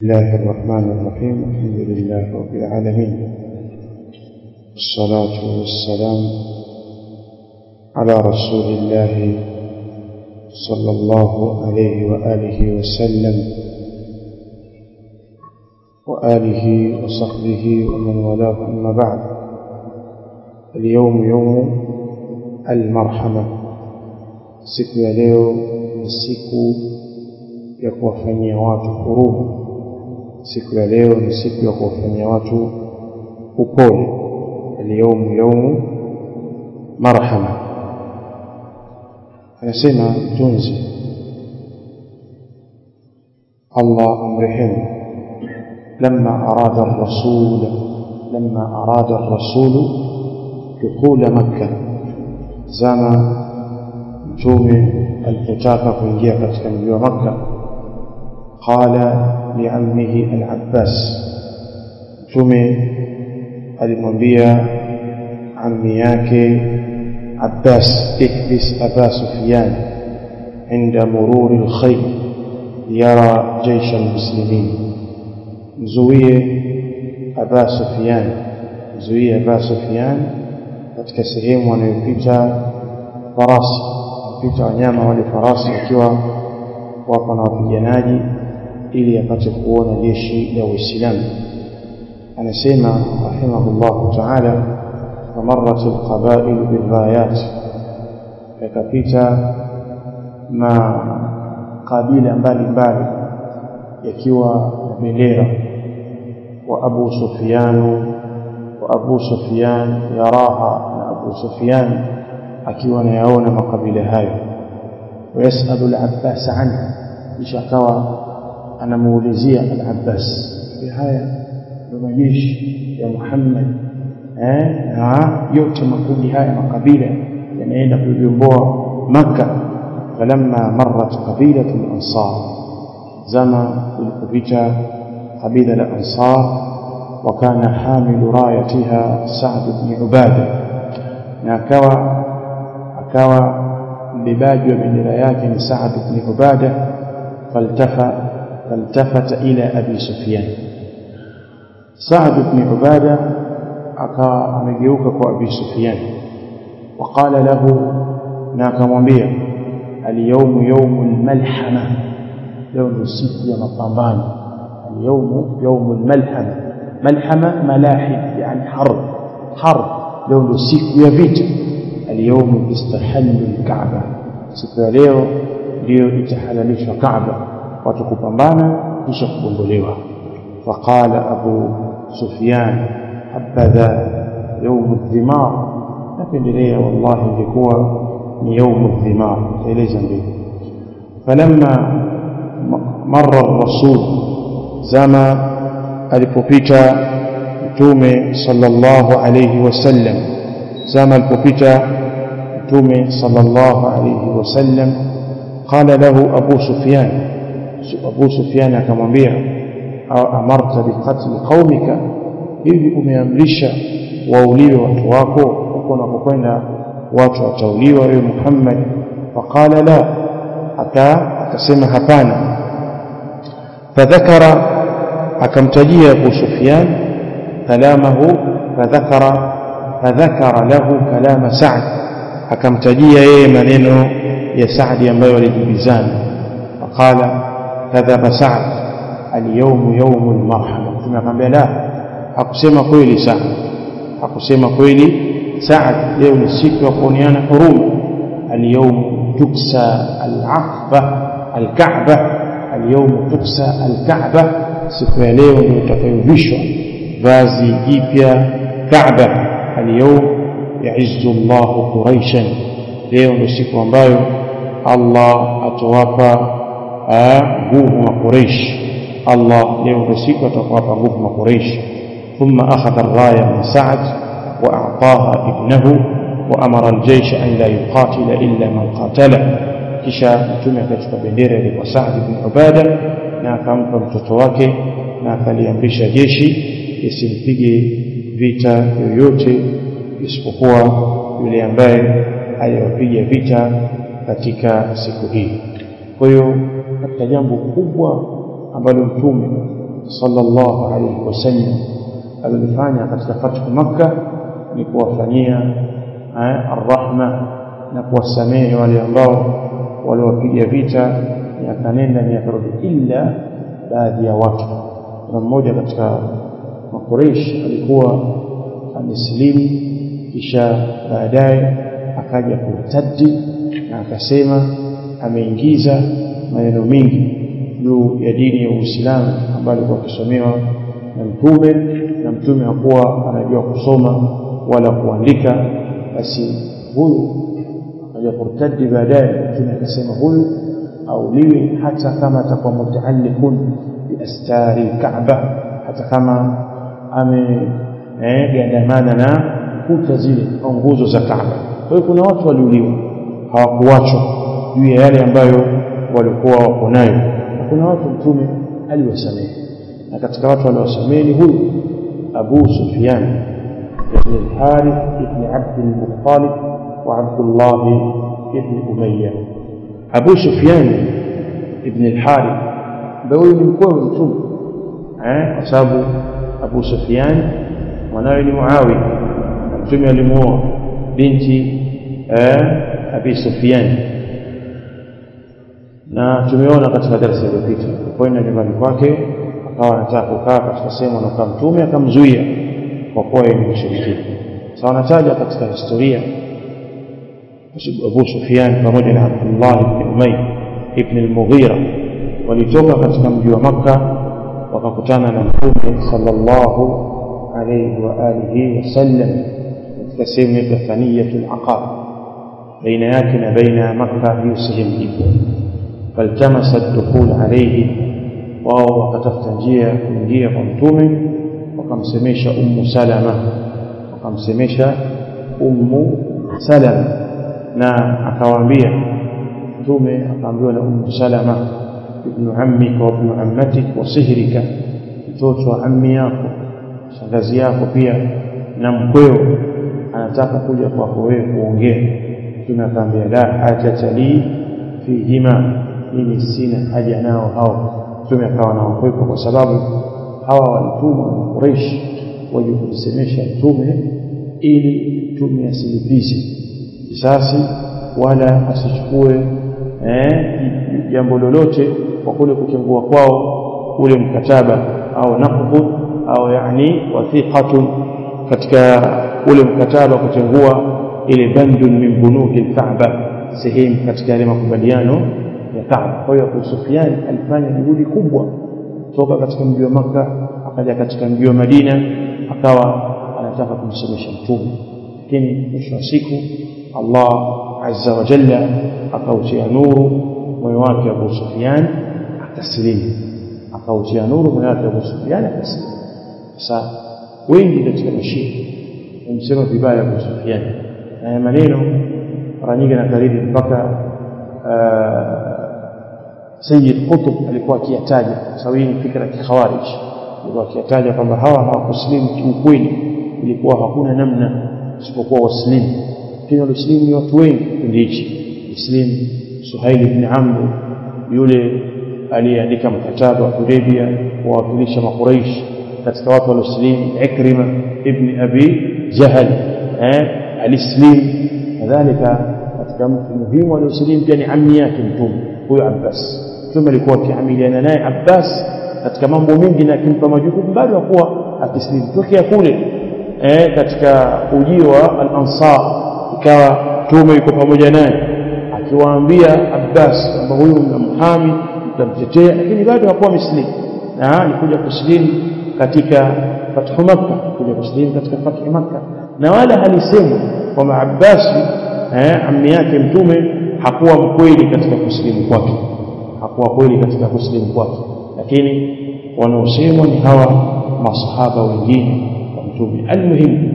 الله الرحمن الرحيم الحمد لله رب العالمين والصلاة والسلام على رسول الله صلى الله عليه وآله وسلم وآله وصحبه ومن والاه أما بعد اليوم يوم المرحمة siku ya leo ni siku ya kuwafanyia watu huruma siku ya leo ni siku ya kuwafanyia watu upole alyawmu yawmu marhama anasema mtunzi Allah amrehemu لما أراد الرسول لما أراد الرسول دخول مكة زما mtume alipotaka kuingia katika mji wa Makka qala liammihi al-Abbas mtume alimwambia ammi yake Abbas ikbis Aba Sufyan عند مرور الخيل يرى جيش المسلمين mzuie Aba Sufyan mzuie Aba Sufyan katika sehemu anayopita farasi kupita wanyama wale farasi wakiwa wako na wapiganaji ili apate kuona jeshi la Uislamu anasema rahimahullah ta'ala famarrat alqaba'il birrayat yakapita ma kabila mbalimbali yakiwa na bendera wa Abu Sufyan wa Abu Sufyan yaraha na Abu Sufyan akiwa anayaona makabila hayo wayasalu al-Abbas anha kisha akawa anamuulizia al-Abbas haya ndio majeshi ya Muhammad eh na yote makundi haya makabila yanaenda kuiomboa maka falamma marrat qabilat al-ansar zama ilipopita kabila la ansar وكان حامل رايتها سعد بن عباده na akawa akawa mbebaji wa bendera yake ni Saad ibn Ubada faltafa faltafata ila Abi Sufyan Saad ibn Ubada akawa amegeuka kwa Abi Sufyan وقال له na akamwambia al-yawm yawm al-malhama leo ni siku ya mapambano al-yawm yawm al-malhama malhama malahib yani harb harb leo ndio siku ya vita اليوم istahallu al-Kaaba siku ya leo ndio itahalalishwa Kaaba watu kupambana kisha kugondolewa faqala Abu Sufyan habadha يوم الثمار napendelea wallahi ingekuwa ni يوم الثمار eleza ndio falamma marra ar-rasul zama alipopita mtume sallallahu alayhi wasallam zama alipopita mtume sallallahu alayhi wasallam qala lahu abu sufyan abu sufyan akamwambia amarta biqatl qaumika hivi umeamrisha wauliwe watu wako huko unapokwenda watu watauliwa wewe Muhammad faqala la aka akasema hapana fadhakara akamtajia Abu Sufyan kalamahu fadhakara fadhakara lahu kalama Sa'd akamtajia yeye maneno ya Sa'd ambayo walijibizana faqala kadhaba Sa'd al-yawm yawm al-marhama tunakwambia la hakusema kweli Sa'd hakusema kweli Sa'd leo ni siku ya kuoneana huruma al-yawm tuksa al-aqba al-ka'ba al-yawm tuksa al-ka'ba siku ya leo ndio utakayovishwa vazi jipya Kaaba al-yawm ya'izzu Allah Quraishan leo ndio siku ambayo Allah atawapa nguvu wa Quraish Allah leo ndio siku atawapa nguvu wa Quraish thumma akhadha ar-raya min Sa'd wa a'taha ibnahu wa amara al-jaysh an la yuqatila illa man qatala kisha mtume akachukua bendera ile kwa Sa'd ibn Ubada na akampa mtoto wake na akaliamrisha jeshi isimpige vita yoyote isipokuwa yule ambaye aliwapiga vita katika siku hii kwa hiyo katika jambo kubwa ambalo mtume sallallahu alayhi wasallam alilofanya katika fathu Makka ni kuwafanyia arrahma na kuwasamehe wale ambao waliwapiga vita miaka nenda miaka rudi illa baadhi ya watu na mmoja katika makureish alikuwa amesilimu kisha baadaye akaja kurtadi na akasema ameingiza maneno mengi juu ya dini ya Uislamu ambayo alikuwa akisomewa na mtume na mtume hakuwa anajua kusoma wala kuandika basi huyu akaja kurtadi baadaye mtume akasema huyu auliwe hata kama atakuwa mutaalliqun biastari Kaaba hata kama amegandamana na kuta zile au nguzo za Kaaba kwa hiyo kuna watu waliuliwa hawakuachwa juu ya yale ambayo walikuwa wako nayo na kuna watu mtume aliwasamehe na katika watu waliowasamehe ni huyu Abu Sufyan ibn al-Harith ibn Abd al-Muttalib wa Abdullah ibn Umayyah Abu Sufyan ibn al-Harith ndio huyu ni mkuu wa mtume eh kwa sababu Abu Sufyan mwanawe ni Muawiya mtume alimuoa binti eh Abi Sufyan na tumeona katika darasa iliyopita kwenda nyumbani kwake akawa anataka kukaa katika sehemu anakaa mtume akamzuia kwa kuwa yeye ni mshirikina sasa wanataja katika historia Abu Sufyan pamoja na Abdullah ibn Umayy ibn al-Mughira walitoka katika mji wa Makka wakakutana na mtume sallallahu alayhi wa alihi wasallam katika sehemu ya Thaniyatul Aqab baina yake na baina ya Makka hiyo sehemu ipo faltamasa dukhul alayhi wao wakatafuta njia ya kuingia kwa mtume wakamsemesha ummu salama wakamsemesha ummu salama na akawaambia mtume akaambiwa na ummu salama ibnu ammika wa ibnu ammatik wa sihrika mtoto wa ammi yako shangazi yako pia na mkweo anataka kuja kwako wewe kuongea mtume akaambia la hajata li fihima mimi sina haja nao hao mtume akawa nawakwepa kwa sababu hawa walitumwa na Quraysh waje kumsemesha mtume ili mtume asilipize kisasi wala asichukue eh, jambo lolote kwa kule kutengua kwao ule mkataba au naqd au yani wathiqatun katika ule mkataba kutengua ile bandun min bunuki al-Kaaba sehemu katika yale makubaliano ya Kaaba. Kwa hiyo Abu Sufyan alifanya juhudi kubwa toka katika mji wa Makka akaja katika mji wa Madina akawa anataka kumsemesha mtume, lakini mwisho wa siku Allah azza wa jalla akautia nuru moyo wake Abu Sufyan akasilimu, akautia nuru moyo wake Abu Sufyan akasilimu. Sasa wengi katika mashia wamsema vibaya Abu Sufyan na maneno mara nyingi anakariri mpaka Sayyid Qutb alikuwa akiyataja kwa sababu hii ni fikra ya kikhawarij alikuwa akiyataja kwamba hawa hawakuslimu kiukweli ilikuwa hakuna namna isipokuwa waslimu lakini walislimu ni watu wengi kipindi hichi muslim Suhail ibn Amr yule aliyeandika mkataba wa Hudaybia kuwawakilisha makuraish katika watu walioslimu Ikrima ibn Abi Jahal eh alislim kadhalika katika mtu muhimu alioslimu pia ni ammi yake mtume huyo Abbas mtume alikuwa akiamiliana naye Abbas katika mambo mengi na akimpa majukumu bado hakuwa akislimu tokea kule eh katika ujio wa al-Ansar ikawa mtume yuko pamoja naye akiwaambia Abbas kwamba huyu mnamhami mtamtetea lakini bado hakuwa mislimu na alikuja kuslimu katika fathu Makkah kuja kuslimu katika fathu Makkah na wala halisema kwamba Abbas eh ammi yake mtume hakuwa mkweli katika kusilimu kwake hakuwa kweli katika kusilimu kwake lakini wanaosemwa ni hawa masahaba wengine wa mtume almuhimu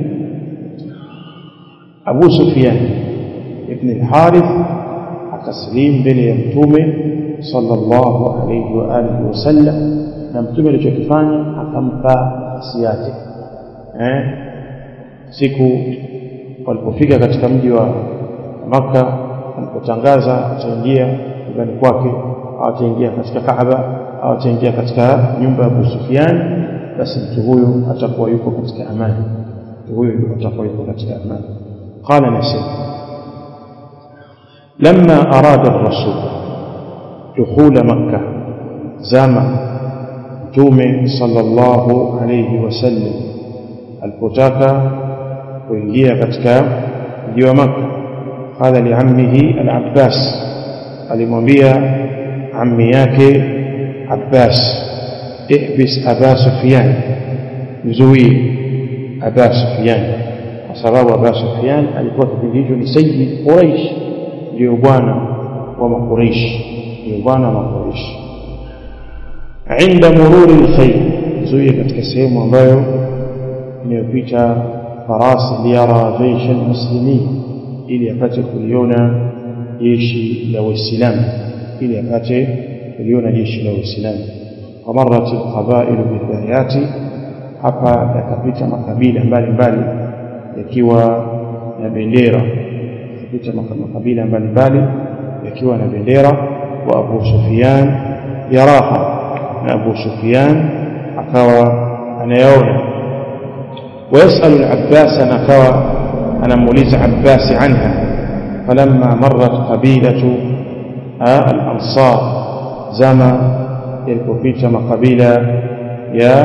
Abu Sufyan ibn al-Harith akasilimu mbele ya mtume sallallahu alayhi wa alihi wasallam na mtume alichokifanya akampa nafsi yake eh siku walipofika katika mji wa Makka alipotangaza ataingia nyumbani kwake ataingia katika Kaaba au ataingia katika nyumba ya Abu Sufyan basi mtu huyo atakuwa yuko katika amani mtu huyo atakuwa yuko katika amani qala nasib لما أراد الرسول دخول مكة زمن تومي صلى الله عليه وسلم البتاكا kuingia katika mji wa Makka qala liammihi al-Abbas alimwambia ammi yake Abbas ihbis Aba Sufyan mzuie Aba Sufyan kwa sababu Aba Sufyan alikuwa kipindi hicho ni sayyid Quraish ndio bwana wa Makuraish ndio bwana wa Makuraish عند مرور الخيل zuie katika sehemu ambayo inayopita farasi liyara jeshi almuslimin ili apate kuliona jeshi la waislamu ili apate kuliona jeshi la waislamu wamarat alqabail bidayati hapa yakapita makabila mbalimbali yakiwa na bendera yakapita makabila mbalimbali yakiwa na bendera wa Abu Sufyan yaraha na Abu Sufyan akawa anayaona ويسأل العباس نكوى أنا موليز عباس عنها فلما مرت قبيلة الأنصار زما يلكوبيت قبيلة يا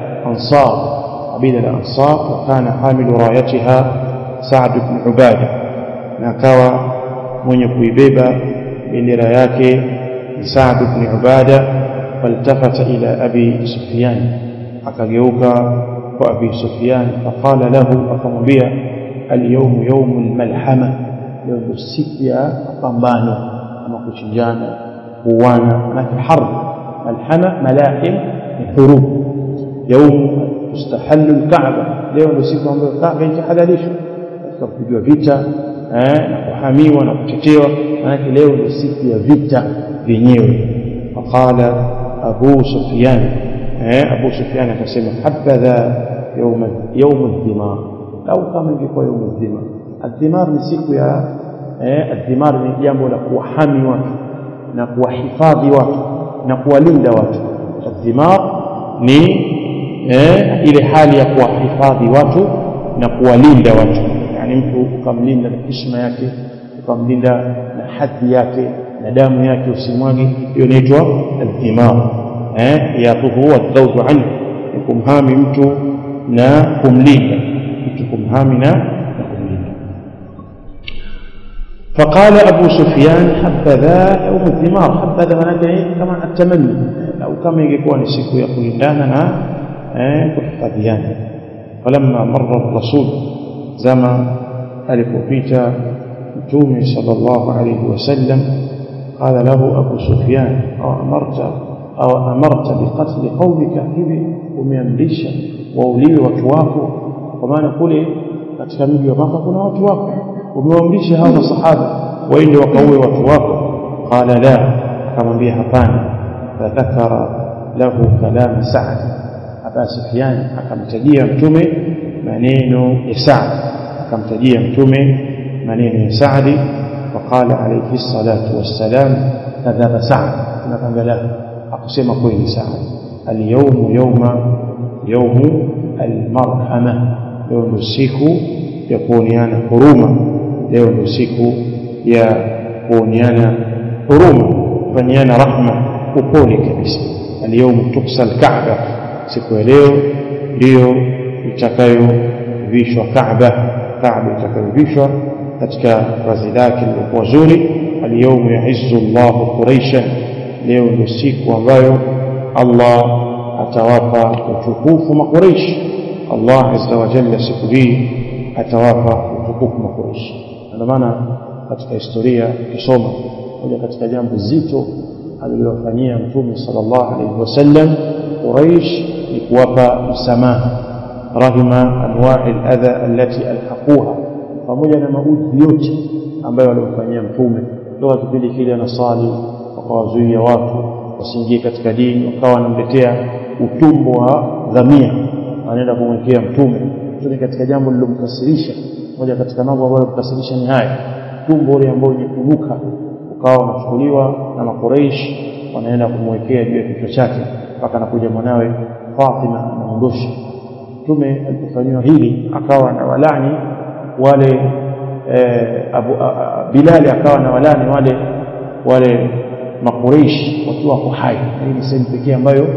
أنصار قبيلة الأنصار وكان حامل رايتها سعد بن عبادة نكوى من يكويبيبا بين راياك سعد بن عبادة فالتفت إلى أبي سفيان akageuka kwa Abi Sufyan faqala lahu akamwambia al-yawm yawm al-malhama leo ndio siku ya mapambano ama kuchinjana kuuana manake harb malhama malahim ni hurub yawm tustahallu al-Kaaba leo ndio siku ambayo Kaaba itahalalishwa katika kupigwa vita eh na kuhamiwa na kutetewa manake leo ndio siku ya vita vyenyewe faqala Abu Sufyan Abu Sufyan akasema habadha yawm yawm ad-dimar lau kama ingekuwa yawm ad-dimar ad-dimar ni siku ya eh ad-dimar ni jambo la kuwahami watu na kuwahifadhi watu na kuwalinda watu ad-dimar ni eh ile hali ya kuwahifadhi watu na kuwalinda watu yani mtu ukamlinda na heshima yake ukamlinda na hadhi yake na damu yake usimwage hiyo inaitwa ad-dimar eh yaquhu huwa dhawtu anhu kumhami mtu na kumlinda mtu kumhami na kumlinda فقال أبو سفيان حبذا يوم الثمار حبذا منake كما التمني أو كما يكون siku ya kulindana na kuhifadhiana فلما مر الرسول زما alipopita mtume sallallahu alayhi wasallam قال له أبو سفيان أو أمرت au amarta biqatli qaumika hivi umeamrisha wauliwe watu wako kwa maana kule katika mji wa Maka kuna watu wako umewaamrisha hao masahaba waende wakaue watu wako qala la akamwambia hapana fadhakara lahu kalama Sa'd Aba Sufyan akamtajia mtume maneno ya Sa'd akamtajia mtume maneno ya Sa'd وقال عليه الصلاة والسلام كذب سعد نقول له akusema kweli sana alyawmu yawma yawmu almarhama leo ndio siku ya kuoneana huruma leo ndio siku ya kuoneana huruma kufanyiana rahma upole kabisa alyawmu tuksa alkaaba siku ya leo ndiyo itakayovishwa kaaba kaaba itakayovishwa katika vazi lake lilikuwa zuri alyawmu yaizzu llahu quraishan leo ndio siku ambayo Allah atawapa utukufu makureish Allah azza wa jalla siku hii atawapa utukufu makureish ndio maana katika historia ukisoma moja katika jambo zito alilofanyia mtume sallallahu alaihi wasallam Quraish ni kuwapa msamaha rahima anwa'i al-adha allati alhaquha pamoja na maudhi yote ambayo walimfanyia mtume toka kipindi kile anasali wakawazuia watu wasiingie katika dini wakawa wanamletea utumbo wa dhamia anaenda kumwekea mtume mtume katika jambo lilomkasirisha moja katika mambo ambayo yalimkasirisha ni haya tumbo ule ambao wenye kunuka ukawa unachukuliwa na makureish wanaenda kumwekea juu ya kichwa chake mpaka anakuja mwanawe Fatima anaondosha mtume alipofanyiwa hili akawa na walani wale eh, Abu a, Bilali akawa na walani wale wale makureishi wakiwa wako hai hii ni sehemu pekee ambayo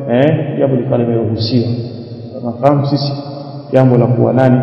eh, jambo likawa limeruhusiwa tunafahamu sisi jambo la kuwa nani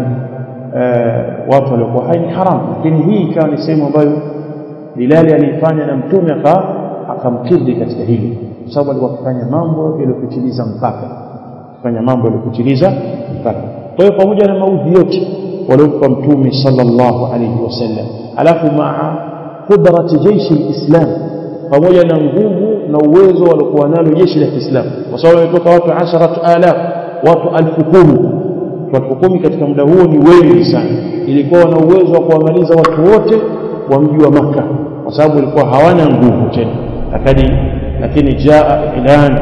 eh, watu waliokuwa hai ni haramu lakini hii ikawa ni sehemu ambayo Bilali aliifanya na mtume aka akamkidhi katika hili kwa sababu alikuwa akifanya mambo yaliyopitiliza mpaka kufanya mambo yaliyopitiliza mpaka kwa hiyo pamoja na maudhi yote waliompa mtume sallallahu alayhi wasallam alafu maa qudrati jeshi lislam pamoja na nguvu na uwezo waliokuwa nalo jeshi la Kiislamu kwa sababu wametoka watu 10000 watu elfu kumi watu kumi katika muda huo ni wengi sana ilikuwa na uwezo wa kuwamaliza watu wote wa mji wa maka kwa sababu walikuwa hawana nguvu tena lakini lakini jaa ilan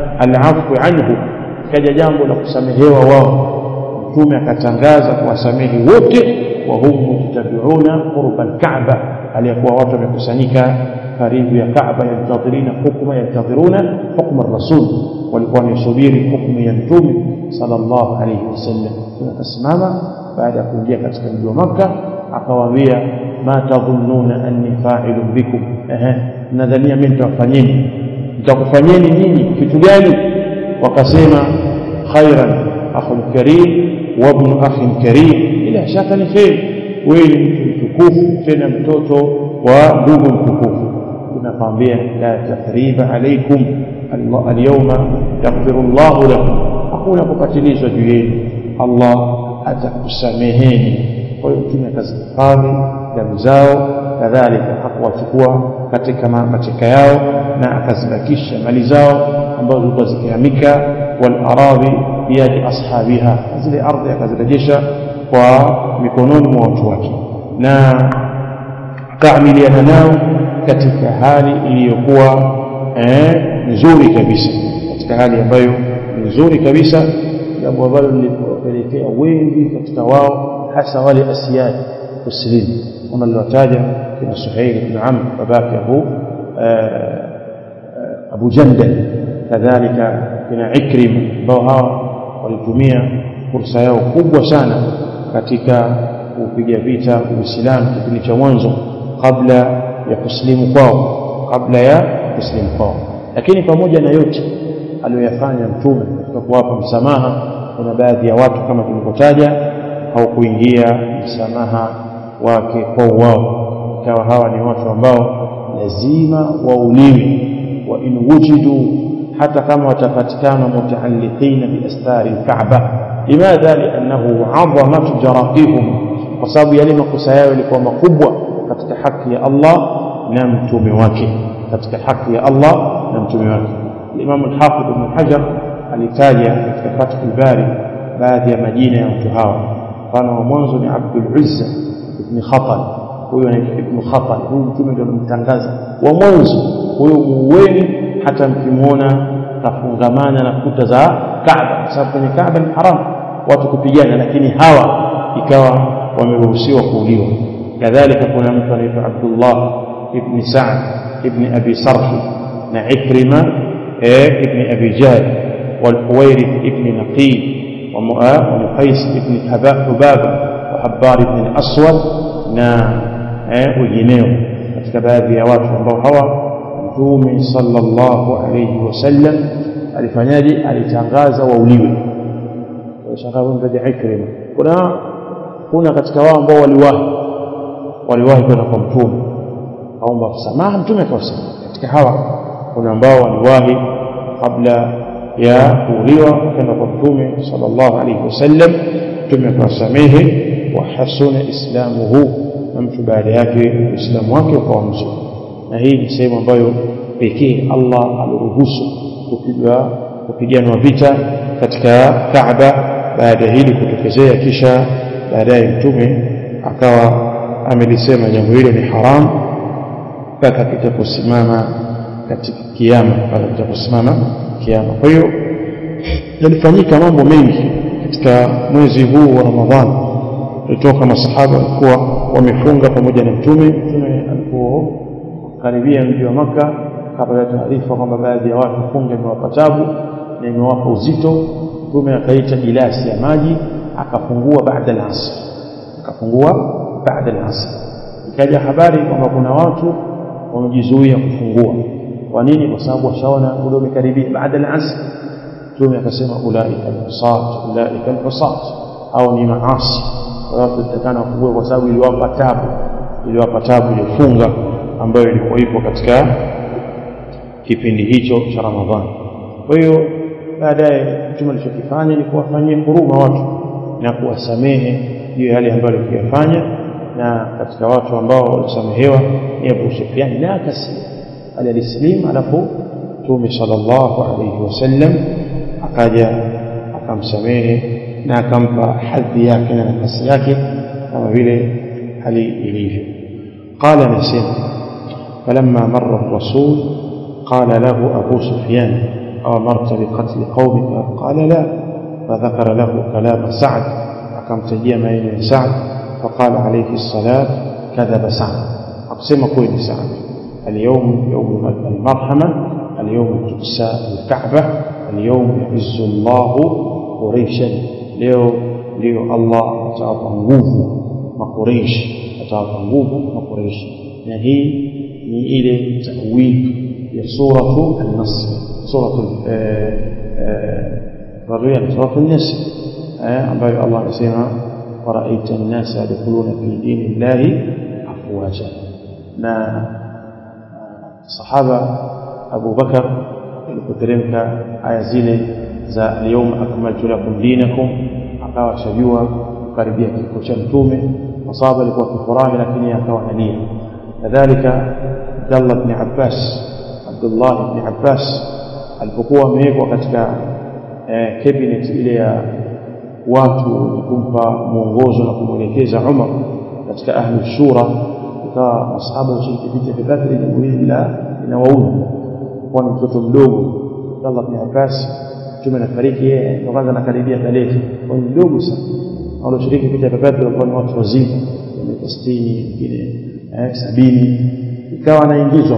alafu anhu kaja jambo la kusamehewa wao mtume akatangaza kuwasamehe wote wa hum mujtabiuna qurba alkaaba aliyekuwa watu wamekusanyika karibu ya Kaaba yantadhirina hukma yantadhiruna hukma rasul walikuwa wanasubiri hukumu ya mtume sallallahu alayhi wasallam tunasimama baada ya kuingia katika mji wa Makka akawaambia ma tadhunnuna anni fa'ilun bikum ehe nadhania mimi nitawafanyeni nitakufanyeni nini kitu gani wakasema khairan akhun karim wa ibn akhin karim ila shaka ni khair wewe ni mtu mtukufu tena mtoto wa ndugu mtukufu tunakwambia la tathriba alaikum alyawma yaghfiru Allahu lakum hakuna kupatilizwa juu yenu Allah atakusameheni kwa hiyo mtume akazihifadhi damu zao kadhalika hakuwachukua katika mateka yao na akazibakisha mali zao ambazo zilikuwa zikihamika wal aradhi biyadi ashabiha zile ardhi akazirejesha kwa mikononi mwa watu wake na akaamiliana nao katika hali iliyokuwa eh, nzuri kabisa katika hali ambayo ni nzuri kabisa jambo ambalo lilipelekea wengi katika wao hasa wale asiyadi kusilimu kama niliwataja kina Suhail ibn Amr babake Abu Abu Jandal kadhalika kina Ikrim ambao hawa walitumia fursa yao kubwa sana katika kupiga vita Uislamu kipindi cha mwanzo kabla ya kusilimu kwao kabla ya kusilimu kwao lakini pamoja na yote aliyoyafanya mtume katika kuwapa msamaha kuna baadhi ya watu kama tulivyotaja haukuingia msamaha wake kwa wao ikawa hawa ni watu ambao lazima wauliwe wa in wujidu hata kama watapatikana mutaalliqina bi astari alkaaba limadha liannahu adhamat jarahihum kwa sababu yale makosa yao yalikuwa makubwa katika haki ya Allah na mtume wake katika haki ya Allah na mtume wake Imam al-Hafidh Ibn Hajar alitaja katika Fathul Bari baadhi ya majina ya watu hawa mfano wa mwanzo ni Abdul Uzza ibn Khatal huyo anaitwa Ibn Khatal huyu mtume ndio alimtangaza wa mwanzo huyo muuweni hata mkimuona kafungamana na kuta za Kaaba kwa sababu kwenye Kaaba ni haram watu kupigana lakini hawa ikawa wameruhusiwa kuuliwa kadhalika kuna mtu anaitwa Abdullah ibn Sa'd ibn Abi Sarh na Ikrima ibn Abi Jahl والحويرث ابن نقيب ومقيس ابن حبابة وحبار ابن الأسود na wengineo katika baadhi ya watu ambao hawa mtume sallallahu alayhi wasallam alifanyaje alitangaza wauliwe shangaa mtaja Ikrima kuna kuna katika wao ambao waliwahi waliwahi kwenda kwa mtume aomba msamaha mtume akawasamehe katika hawa kuna ambao waliwahi kabla ya kuuliwa kwenda kwa mtume sallallahu alayhi wasallam mtume akawasamehe wa hasuna islamuhu na mtu baada yake uislamu wake ukawa mzuri na hii ni sehemu ambayo pekee Allah aliruhusu kupigwa kupiganwa vita katika Kaaba baada hili kutokezea kisha baadaye mtume akawa amelisema jambo hilo ni haram mpaka kitakaposimama katika kiyama mpaka kitakaposimama kiyama kwa hiyo yalifanyika mambo mengi katika mwezi huu wa Ramadhani kutoka masahaba walikuwa wamefunga pamoja na mtume mtume alipokaribia mji wa maka akapata taarifa kwamba baadhi ya watu funga imewapa tabu na imewapa uzito mtume akaita gilasi ya maji akafungua baada al-asr akafungua baada al-asr ikaja habari kwamba kuna watu wamejizuia kufungua kwa nini kwa sababu washaona muda umekaribia baada al-asr mtume akasema ulaika al-husat ulaika al-husat au ni maasi kwa hiyo tutakana kufungue kwa sababu iliwapa tabu iliwapa tabu ilifunga ambayo ilikuwa ipo katika kipindi hicho cha Ramadhani kwa hiyo baadaye mtume alichokifanya ni kuwafanyia huruma watu na kuwasamehe juu ya yale ambayo alikuyafanya na katika watu ambao walisamehewa ni Abu Sufyan na akasema alislim alafu mtume sallallahu alayhi wasallam akaja akamsamehe na akampa hadhi yake na nafasi yake kama vile hali ilivyo qala nasema falamma marra ar-rasul qala lahu abu sufyan أمرت بقتل قومك قال لا فذكر له كلام سعد أكم تجي ما سعد فقال عليه الصلاة كذب سعد أقسم كوين سعد اليوم يوم المرحمة اليوم تكسى الكعبة اليوم يعز الله قريشا leo ndio Allah atawapa nguvu makureishi atawapa nguvu makureishi na hii ni ile tawili ya suratu an-nasr suratu radhiya suratu an-nasr ambayo Allah anasema waraita an-nasa yadkhuluna fi dinillahi afwaja na sahaba Abu Bakar ilipoteremka aya zile za al-yawma akmaltu lakum dinakum akawa shajua kukaribia kifo cha mtume masahaba alikuwa kifurahi lakini akawa analia kadhalika Abdullah ibn Abbas Abdullah ibn Abbas alipokuwa amewekwa katika eh, cabinet ile ya watu wenye kumpa mwongozo na kumwelekeza Umar katika ahli shura ikawa masahaba washiriki vita vya Badri jambo hili la linawaudhi kwa ni mtoto mdogo Abdullah ibn Abbas mtume anafariki yeye ndo kwanza anakaribia tarehe kwa mdogo sana walioshiriki vita vya Badr walikuwa ni watu wazima miaka 60 wengine eh sabini ikawa anaingizwa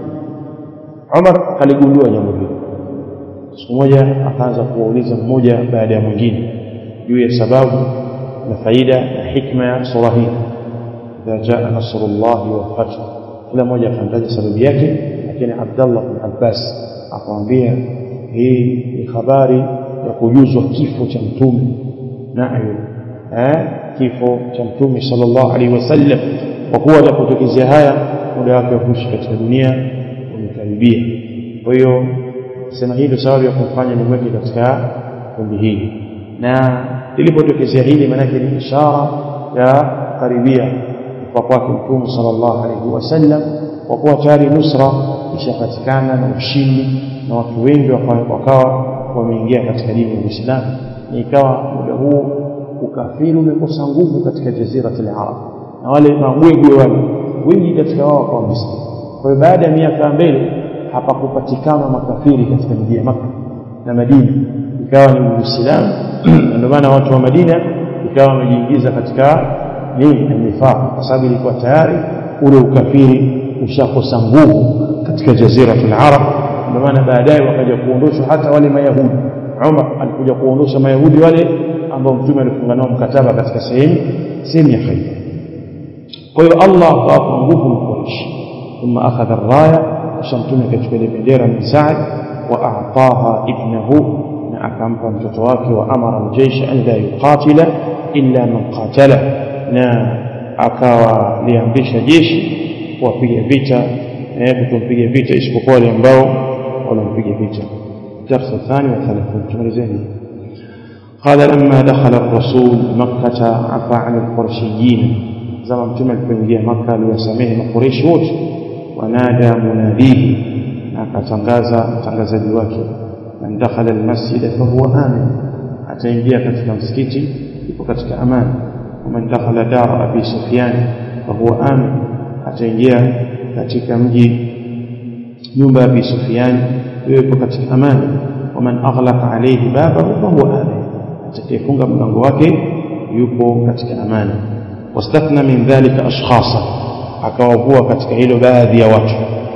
Umar aligundua jambo hilo siku moja akaanza kuwauliza mmoja baada ya mwingine juu ya sababu na faida na hikma ya sura hii idha jaa nasrullahi wal fath kila mmoja akamtaja sababu yake lakini Abdullah bin Abbas akamwambia hii ni habari ya kujuzwa kifo cha mtume nayo eh kifo cha mtume sallallahu alaihi wasallam kwa kuwa atapotokezea haya muda wake wa kuishi katika dunia umekaribia kwa hiyo sema hii ndio sababu ya kumfanya nimweke katika kundi hili na lilipotokezea hili maanake ni ishara ya karibia kwa kwake mtume sallallahu alaihi wasallam kwa kuwa tayari nusra ishapatikana na ushindi na watu wengi wakawa wameingia katika dini ya Uislamu na ikawa muda huu ukafiri umekosa nguvu katika jaziratul arab na wale mabwegwe wale wengi katika wao wakawa Waislamu kwa hiyo baada ya miaka mbele hapakupatikana makafiri katika miji ya Makka na Madina ikawa ni Uislamu ndio maana watu wa Madina ikawa wamejiingiza katika nini nifaq kwa sababu ilikuwa tayari ule ukafiri ushakosa nguvu katika jaziratul arab ndio maana baadaye wakaja kuondoshwa hata wale mayahudi Umar alikuja kuondosha mayahudi wale ambao mtume alifunga nao mkataba katika sehemu sehemu ya Khaybar kwa hiyo Allah akawapa nguvu Quraysh thumma akhadha ar-raya kisha mtume akachukua ile bendera min Sa'd wa a'taha ibnahu na akampa mtoto wake wa amara al-jaysh an la yuqatila illa man qatala na akawa liamrisha jeshi kuwapiga vita eh kutompiga vita isipokuwa wale ambao wanampiga vita darasa thani wa 30 tumalizeni قال لما دخل الرسول مكة عفى عن القرشيين زمان متوم alipoingia Makka aliwasamehe makureishi wote wanada munadihi akatangaza mtangazaji wake man dakhala almasjid fahuwa amin ataingia katika msikiti yuko katika amani ومن دخل دار أبي سفيان فهو آمن ataingia katika mji nyumba ya Abi Sufyan yupo katika amani waman aghlaqa alayhi babahu fahuwa amin atakayefunga mlango wake yupo katika amani wastathna min dhalika ashkhasa akawavua katika hilo baadhi ya watu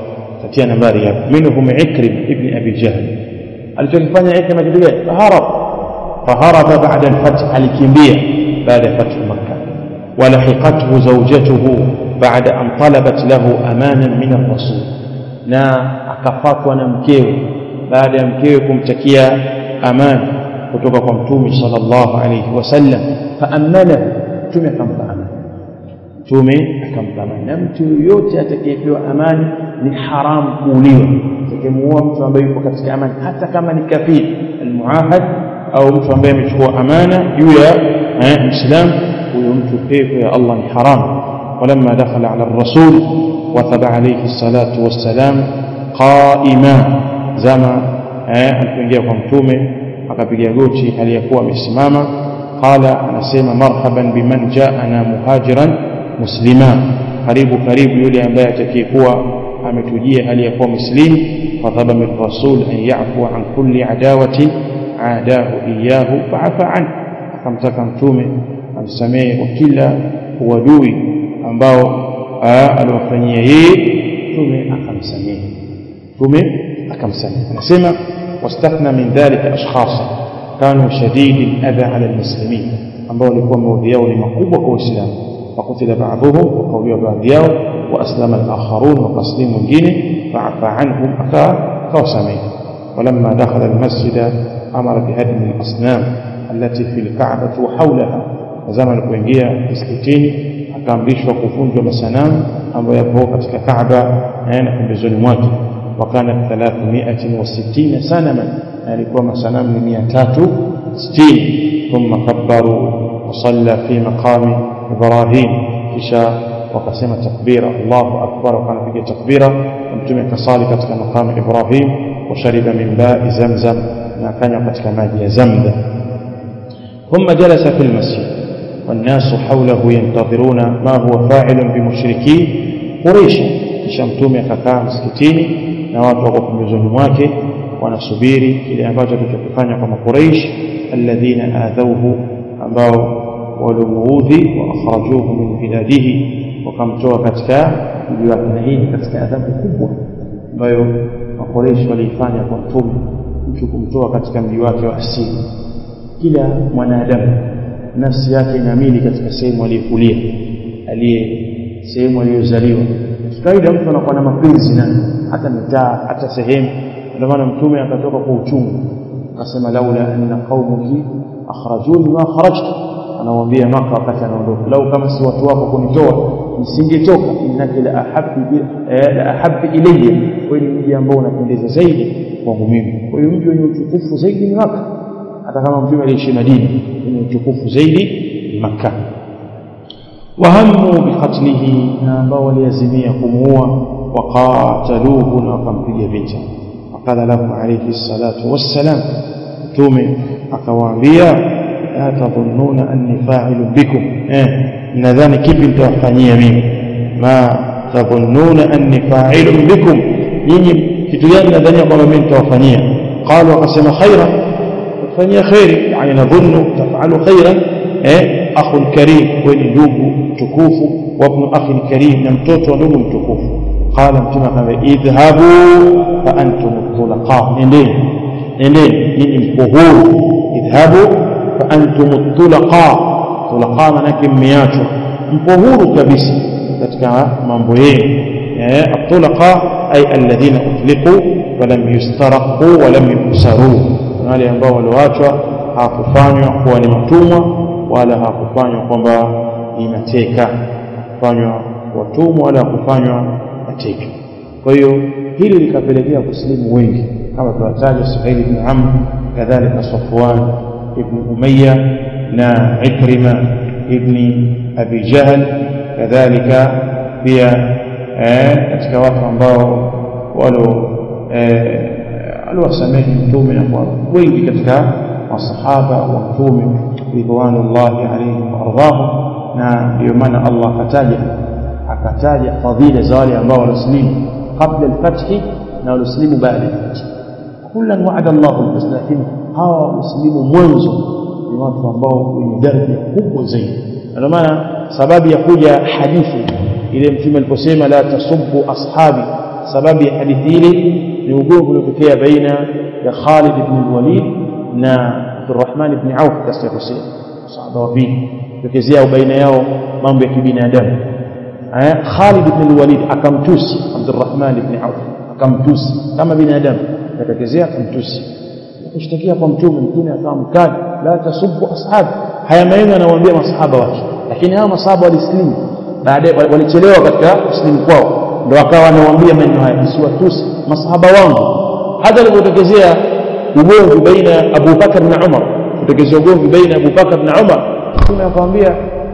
katia nambari hapo minhum ikrim ibn abi jahl alichokifanya ikrima kitu gani harab faharaba ba'da al-fath alikimbia baada ya fath makkah ولحقته زوجته بعد أن طلبت له أمانا من الرسول na akafatwa na mkewe baada ya mkewe kumtakia amani kutoka kwa mtume sallallahu alayhi wasallam faamanahu mtume akampa amani mtume akampa amani na mtu yoyote atakayepewa amani ni haramu kuuliwa atakayemuua mtu ambaye yuko katika amani hata kama ni kafiri almuahad au mtu ambaye amechukua amana juu ya muislam huyo mtu pepo ya Allah ni haramu ولما دخل على الرسول وثب عليه الصلاة والسلام قائما زما alipoingia kwa mtume akapiga goti aliyakuwa amesimama qala anasema marhaban biman jaana muhajiran muslima karibu karibu yule ambaye atakayekuwa ametujia hali ya kuwa muslim fadhaba min rasul an yafu an kulli adawati adahu iyahu faafa an akamtaka mtume amsamehe kwa kila uadui ambao aliwafanyia yeye mtume akamsamehe mtume akamsamehe anasema واستثنى من ذلك أشخاصا كانوا شديد الأذى على المسلمين ambao walikuwa maudhi yao ni makubwa kwa Uislamu fakutila baadhuhum wakauliwa baadhi yao waaslama alakharun wakaslimu wengine faafa anhum akawasamehe ولما دخل المسجد أمر بهدم الأصنام التي في الكعبة وحولها زمن kuingia msikitini akaamrishwa kuvunjwa masanamu ambayo yapo katika Kaaba na pembezoni mwake وكانت 360 سنما alikuwa masanamu ni 360 ثم كبروا وصلى في مقام إبراهيم kisha wakasema takbira Allahu akbar wakapiga takbira mtume kasali katika maqam Ibrahim washariba min ba'i zamzam na akanywa katika maji ya zamzam ثم جلس في المسجد والناس حوله ينتظرون ما هو فاعل بمشركي قريش kisha mtume akakaa msikitini na watu wako pembezoni mwake wanasubiri kile ambacho alichokifanya kwa makuraish alladhina adhauhu ambao walimuudhi wa akhrajuhu min biladihi wakamtoa katika mji wake na hii katika adhabu kubwa ambayo makuraish waliifanya kwa mtume mtu kumtoa katika mji wake wa asili kila mwanadamu nafsi yake inaamini katika sehemu aliyokulia aliye sehemu aliyozaliwa kawaida mtu anakuwa na mapenzi na hata mitaa hata sehemu ndio maana mtume akatoka kwa uchungu akasema laula anna qaumuki akhrajuni ma kharajtu anawaambia maka wakati anaondoka lau kama si watu wako kunitoa nisingetoka innaka la ahabbi la ahabbi ilayya wewe ni mji ambao unapendeza zaidi kwangu mimi kwa hiyo mji wenye utukufu zaidi ni maka hata kama mtume aliishi Madina wenye utukufu zaidi ni Makkah wahammu biqatlihi na ambao waliazimia kumuua waqataluhu na wakampiga vita waqala lahu alayhi salatu wassalam mtume akawaambia la tadhunnuna anni fa'ilun bikum eh nadhani kipi nitawafanyia mimi ma tadhunnuna anni fa'ilun bikum nyinyi kitu gani nadhania kwamba mimi nitawafanyia qalu akasema khaira tufanyia khairi yani nadhunnu taf'alu khairan eh akhul karim wewe ndugu mtukufu wa ibn akhi karim na mtoto wa ndugu mtukufu qala mtume akamwambia idhhabu fa antum tulaqa nendeni nendeni nyinyi mko huru idhhabu fa antum tulaqa tulaqa manake mmeachwa mko huru kabisa katika mambo yenu eh atulaqa ay alladhina utliqu walam yustaraqu walam yusaru wale ambao walioachwa hawakufanywa kuwa ni matumwa wala hakufanywa kwamba ni mateka kufanywa watumwa wala hakufanywa mateka kwa hiyo hili likapelekea kusilimu wengi kama tunataja Suhail ibn Amr kadhalika Safwan ibn Umayya na Ikrima ibn Abi Jahl kadhalika pia katika watu ambao walo aliwasamehe mtume na kwa wengi katika masahaba wa mtume ridwanullahi alaihim waardhahum na ndio maana Allah akataja akataja fadhila za wale ambao walislimu kabla alfathi na walislimu baada alfathi kullan wa'ada Allahu alhusna lakini hawa walislimu mwanzo ni watu ambao wenye daraja kubwa zaidi ndio maana sababu ya kuja hadithi ile mtume aliposema la tasubbu ashabi sababu ya hadithi ile ni ugomvi uliotokea baina ya Khalid ibn al-Walid na Abdurrahman ibn Auf katika Hussein sahaba wa pili tokezea baina yao mambo ya kibinadamu eh Khalid ibn al-Walid akamtusi Abdurrahman ibn Auf akamtusi kama binadamu akatokezea akamtusi kushtakia kwa mtume mtume akawa mkali la tasubbu ashab haya maneno anawaambia masahaba wake lakini hao masahaba walislimu baadaye walichelewa katika kuslimu kwao ndio akawa anawaambia maneno haya msiwatusi masahaba wangu hata alipotokezea ugomvi baina Abu Bakar na Umar kutokezea ugomvi baina Abu Bakar na Umar mtume akamwambia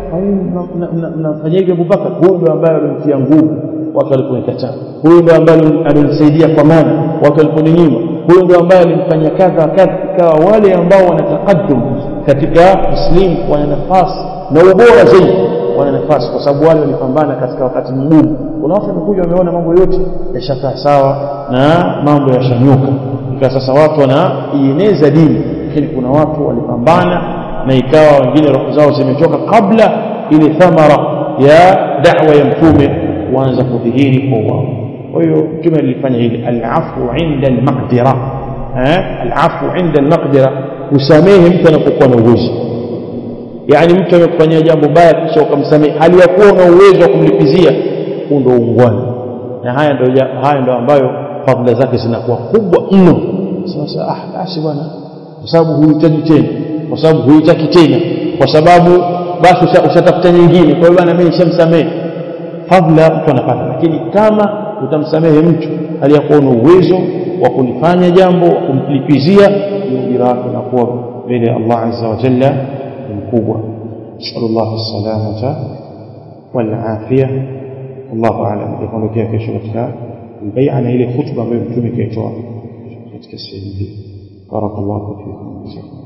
mnafanya hivi Abu Bakar huyu ndio ambaye alimtia nguvu watu waliponikataa huyu ndio ambaye alinisaidia kwa maana watu waliponinyima huyu ndio ambaye alimfanya kadha kadha ikawa wale ambao wanataqaddum katika muslim wana nafasi na ubora zaidi wana nafasi kwa sababu wale walipambana katika wakati mgumu kuna watu wamekuja wameona mambo yote yashakaa sawa na mambo yashanyuka ikawa sasa watu wanaieneza dini lakini kuna watu walipambana na ikawa wengine roho zao zimetoka kabla ile thamara ya da'wa ya mtume kuanza kudhihiri kwa wao kwa hiyo mtume alifanya hili alafu inda almaqdira eh alafu inda almaqdira usamehe mtu anapokuwa na uwezo yani mtu amekufanyia jambo baya kisha ukamsamehe hali ya kuwa una uwezo wa kumlipizia huu ndio ungwana na haya ndio haya ndio ambayo fadhila zake zinakuwa kubwa mno sasa ah basi bwana kwa sababu huhitaji tena kwa sababu huhitaki tena kwa sababu basi ushatafuta nyingine kwa hiyo bwana mimi nishamsamehe fadhila mtu anapata lakini kama utamsamehe mtu aliyakuwa na uwezo wa kulifanya jambo wa kumlipizia ujira wake unakuwa mbele ya Allah azza wa jalla mkubwa sallallahu salamata wal afia wallahu aalam itaondokea kesho katika البيع na ile khutba ambayo mtume kaitoa katika sehemu hii barakallahu fikum